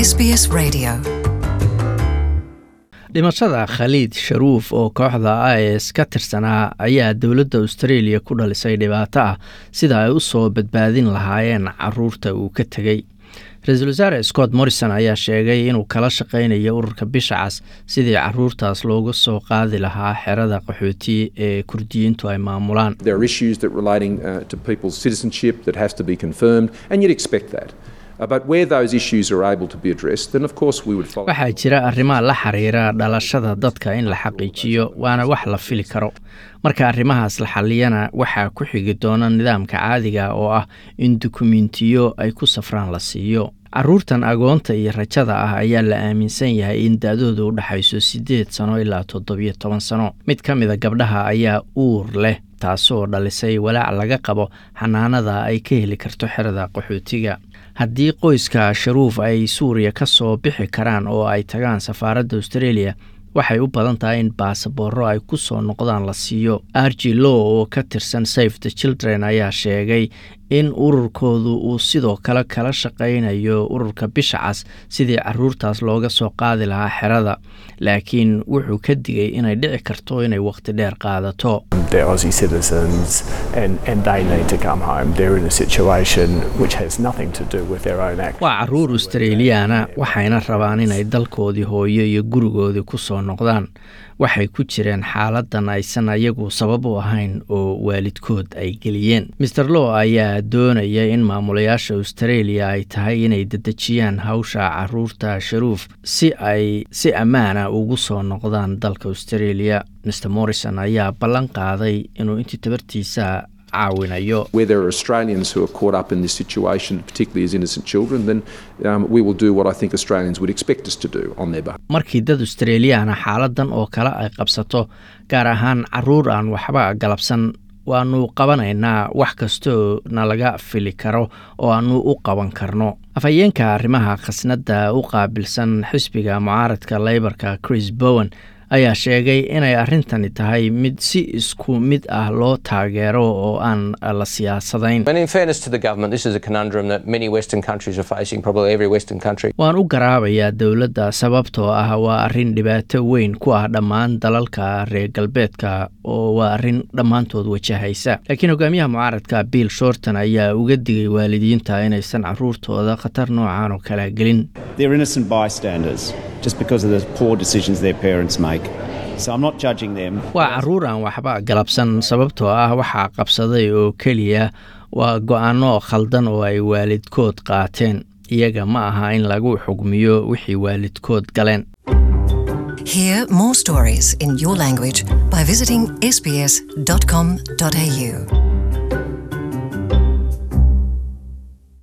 SBS Radio. dhimashada khaliid sharuuf oo kooxda is ka tirsanaa ayaa dowladda australia ku dhalisay dhibaato ah sida ay u soo badbaadin lahaayeen caruurta uu ka tegey ra-iisul wasaare scott morrison ayaa sheegay inuu kala shaqaynayo ururka bisha cas sidii caruurtaas looga soo qaadi lahaa xerada qaxooti ee kurdiyiintu ay maamulaan There are issues that relating uh, to people's citizenship that has to be confirmed, and you'd expect that. Uh, but where those issues are able to be addressed, then of course we would follow. waxaa jira arrimaha la xiriira dhalashada dadka in la xaqiijiyo waana wax la fili karo marka arrimahaas la xaliyana waxaa ku xigi doona nidaamka caadiga oo ah in dukumentiyo ay ku safraan la siiyo caruurtan agoonta iyo rajada ah ayaa la aaminsan yahay in da-dooda u dhexayso siddeed sano ilaa toddobiyo toban sano mid ka mida gabdhaha ayaa uur leh taasoo dhalisay walaac laga qabo xanaanada ay ka heli karto xerada qaxootiga haddii qoyska sharuuf ay suuriya ka soo bixi karaan oo ay tagaan safaaradda australia waxay u badan tahay in baasabooro ay ku soo noqdaan la siiyo argi low oo ka tirsan safe the children ayaa sheegay in ururkoodu uu sidoo kale kala shaqaynayo ururka bisha cas sidii caruurtaas looga soo qaadi lahaa xerada laakiin wuxuu ka digay inay dhici karto inay waqti dheer qaadato They're Aussie citizens and, and they need to come home. They're in a situation which has nothing to do with their own act. waa caruur australiyaana waxayna rabaan inay dalkoodii hooyo iyo gurigoodii ku soo noqdaan waxay ku jireen xaaladan aysan ayagu sabab u ahayn oo waalidkood ay geliyeen maer low ayaa doonaya in maamulayaasha australia ay tahay inay dedejiyaan hawsha caruurta sharuuf si ay si ammaana ugu soo noqdaan dalka australia mr morrison ayaa ballan qaaday inuu intii tabartiisa caawinayo Where there are Australians who are caught up in this situation, particularly as innocent children, then um, we will do what I think Australians would expect us to do on their behalf. markii dad australiyaana xaaladan oo kale ay qabsato gaar ahaan caruur aan waxba galabsan waanu qabanaynaa wax kastoo nalaga fili karo oo aanu u qaban karno afhayeenka arrimaha khasnadda u qaabilsan xisbiga mucaaradka leybarka chris bowen ayaa sheegay inay arrintani tahay mid si isku mid ah loo taageero oo aan la siyaasadayn And in fairness to the government, this is a conundrum that many Western countries are facing, probably every Western country. waan u garaabayaa dowladda sababtoo ah waa arrin dhibaato weyn ku ah dhammaan dalalka reer galbeedka oo waa arrin dhammaantood wajahaysa laakiin hogaamiyaha mucaaradka bill shorton ayaa uga digay waalidiinta inaysan caruurtooda khatar noocan oo kala gelin They're innocent bystanders just because of the poor decisions their parents make. So I'm not judging them. waa caruur aan waxba galabsan sababtoo ah waxaa qabsaday oo keliya waa go-aanno khaldan oo ay waalidkood qaateen iyaga ma aha in lagu xugmiyo wixii waalidkood galeen Hear more stories in your language by visiting sbs.com.au.